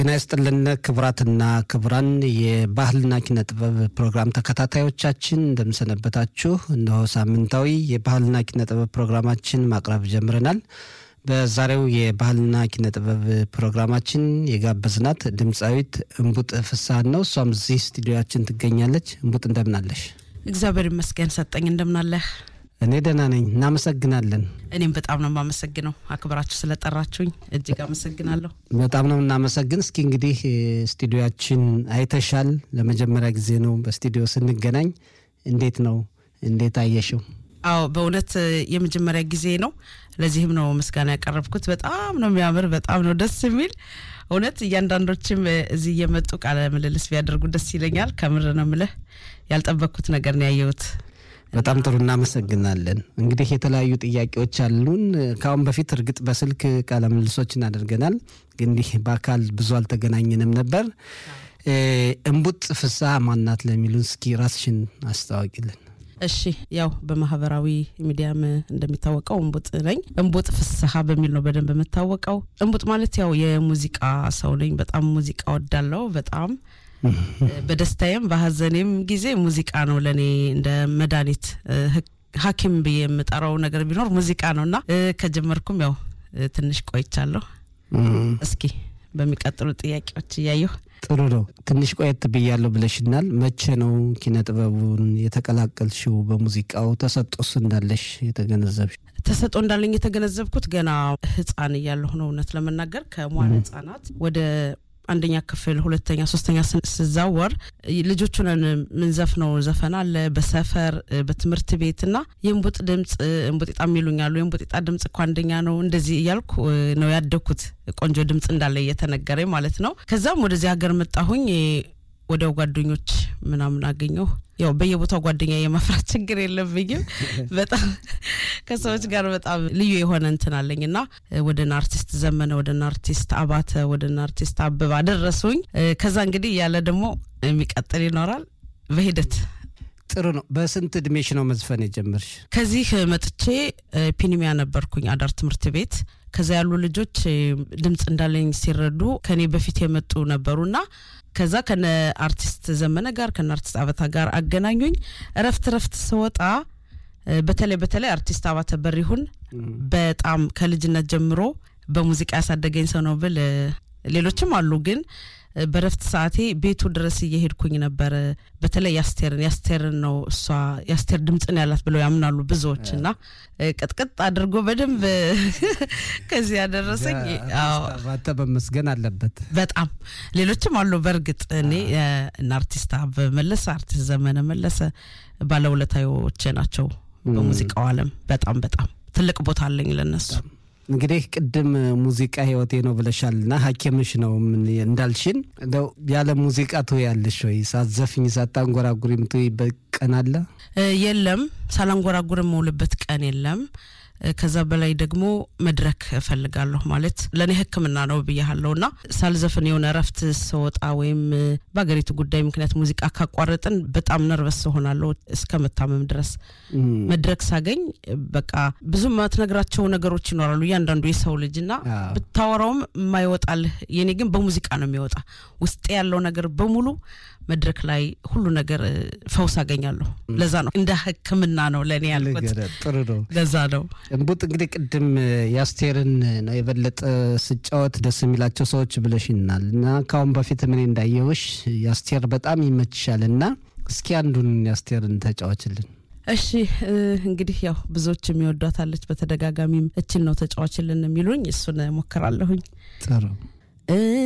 ጤና ይስጥልን ክቡራትና ክቡራን የባህልና ኪነ ጥበብ ፕሮግራም ተከታታዮቻችን እንደምሰነበታችሁ። እነሆ ሳምንታዊ የባህልና ኪነ ጥበብ ፕሮግራማችን ማቅረብ ጀምረናል። በዛሬው የባህልና ኪነ ጥበብ ፕሮግራማችን የጋበዝናት ድምፃዊት እምቡጥ ፍስሀን ነው። እሷም እዚህ ስቱዲዮችን ትገኛለች። እምቡጥ እንደምናለሽ? እግዚአብሔር ይመስገን ሰጠኝ። እንደምናለህ? እኔ ደህና ነኝ። እናመሰግናለን። እኔም በጣም ነው የማመሰግነው አክብራችሁ ስለጠራችሁኝ እጅግ አመሰግናለሁ። በጣም ነው የምናመሰግን። እስኪ እንግዲህ ስቱዲዮችን አይተሻል። ለመጀመሪያ ጊዜ ነው በስቱዲዮ ስንገናኝ። እንዴት ነው? እንዴት አየሽው? አዎ በእውነት የመጀመሪያ ጊዜ ነው። ለዚህም ነው ምስጋና ያቀረብኩት። በጣም ነው የሚያምር፣ በጣም ነው ደስ የሚል እውነት። እያንዳንዶችም እዚህ እየመጡ ቃለ ምልልስ ቢያደርጉ ደስ ይለኛል። ከምር ነው ምልህ ያልጠበቅኩት ነገር ነው ያየሁት። በጣም ጥሩ እናመሰግናለን። እንግዲህ የተለያዩ ጥያቄዎች አሉን። ከአሁን በፊት እርግጥ በስልክ ቃለ ምልልሶችን አድርገናል፣ ግን እንዲህ በአካል ብዙ አልተገናኘንም ነበር። እምቡጥ ፍስሀ ማናት ለሚሉን እስኪ ራስሽን አስታዋቂልን። እሺ ያው በማህበራዊ ሚዲያም እንደሚታወቀው እምቡጥ ነኝ። እምቡጥ ፍስሀ በሚል ነው በደንብ የምታወቀው። እምቡጥ ማለት ያው የሙዚቃ ሰው ነኝ። በጣም ሙዚቃ ወዳለው በጣም በደስታዬም በሀዘኔም ጊዜ ሙዚቃ ነው ለእኔ እንደ መድኃኒት ሐኪም ብዬ የምጠራው ነገር ቢኖር ሙዚቃ ነው እና ከጀመርኩም ያው ትንሽ ቆይቻለሁ። እስኪ በሚቀጥሉ ጥያቄዎች እያየሁ ጥሩ ነው። ትንሽ ቆየት ብያለሁ ብለሽናል። መቼ ነው ኪነ ጥበቡን የተቀላቀልሽው? በሙዚቃው ተሰጦስ እንዳለሽ የተገነዘብሽ? ተሰጦ እንዳለኝ የተገነዘብኩት ገና ህፃን እያለሁ ነው። እውነት ለመናገር ከሟለ ህጻናት ወደ አንደኛ ክፍል ሁለተኛ ሶስተኛ ስዛወር ልጆቹን ምንዘፍነው ዘፈን አለ በሰፈር በትምህርት ቤት እና የእንቡጥ ድምፅ እንቡጤጣ የሚሉኛሉ የእንቡጤጣ ድምፅ እኮ አንደኛ ነው እንደዚህ እያልኩ ነው ያደግኩት ቆንጆ ድምፅ እንዳለ እየተነገረኝ ማለት ነው ከዛም ወደዚህ ሀገር መጣሁኝ ወዲያው ጓደኞች ምናምን አገኘሁ ያው በየቦታው ጓደኛ የመፍራት ችግር የለብኝም በጣም ከሰዎች ጋር በጣም ልዩ የሆነ እንትን አለኝ እና ወደና አርቲስት ዘመነ ወደና አርቲስት አባተ ወደና አርቲስት አበባ አደረሱኝ ከዛ እንግዲህ ያለ ደግሞ የሚቀጥል ይኖራል በሂደት ጥሩ ነው በስንት እድሜሽ ነው መዝፈን የጀመርሽ ከዚህ መጥቼ ፒኒሚያ ነበርኩኝ አዳር ትምህርት ቤት ከዛ ያሉ ልጆች ድምፅ እንዳለኝ ሲረዱ ከኔ በፊት የመጡ ነበሩና ከዛ ከነ አርቲስት ዘመነ ጋር ከነ አርቲስት አበታ ጋር አገናኙኝ እረፍት እረፍት ስወጣ በተለይ በተለይ አርቲስት አባተ በሪሁን በጣም ከልጅነት ጀምሮ በሙዚቃ ያሳደገኝ ሰው ነው ብል ሌሎችም አሉ ግን በረፍት ሰዓቴ ቤቱ ድረስ እየሄድኩኝ ነበረ በተለይ ያስቴርን ያስቴርን ነው እሷ ያስቴር ድምፅን ያላት ብለው ያምናሉ ብዙዎች እና ቅጥቅጥ አድርጎ በደንብ ከዚህ ያደረሰኝ ባተ በመስገን አለበት በጣም ሌሎችም አሉ በእርግጥ እኔ እና አርቲስት አበበ መለሰ አርቲስት ዘመነ መለሰ ባለውለታዎቼ ናቸው በሙዚቃው አለም በጣም በጣም ትልቅ ቦታ አለኝ ለነሱ እንግዲህ ቅድም ሙዚቃ ህይወቴ ነው ብለሻል ና ሀኪምሽ ነው እንዳልሽን እንደው ያለ ሙዚቃ ትውያለሽ ወይ ሳትዘፍኝ ሳታንጎራጉሪ የምትውይበት ቀን አለ የለም ሳላንጎራጉር የምውልበት ቀን የለም ከዛ በላይ ደግሞ መድረክ እፈልጋለሁ ማለት ለእኔ ህክምና ነው ብያሃለሁ ና ሳልዘፍን የሆነ እረፍት ስወጣ ወይም በሀገሪቱ ጉዳይ ምክንያት ሙዚቃ ካቋረጥን በጣም ነርቨስ ሆናለሁ እስከ መታመም ድረስ መድረክ ሳገኝ በቃ ብዙ ማትነግራቸው ነገሮች ይኖራሉ እያንዳንዱ የሰው ልጅ ና ብታወራውም የማይወጣልህ የኔ ግን በሙዚቃ ነው የሚወጣ ውስጤ ያለው ነገር በሙሉ መድረክ ላይ ሁሉ ነገር ፈውስ አገኛለሁ ለዛ ነው እንደ ህክምና ነው ለእኔ ያልኩት ጥሩ ነው ለዛ ነው እንቡጥ እንግዲህ ቅድም የአስቴርን ነው የበለጠ ስጫወት ደስ የሚላቸው ሰዎች ብለሽናል እና ከአሁን በፊት ምን እንዳየውሽ የአስቴር በጣም ይመችሻል እና እስኪ አንዱን የአስቴርን ተጫዋችልን እሺ እንግዲህ ያው ብዙዎች የሚወዷታለች በተደጋጋሚም እችን ነው ተጫዋችልን የሚሉኝ እሱን ሞክራለሁኝ ጥሩ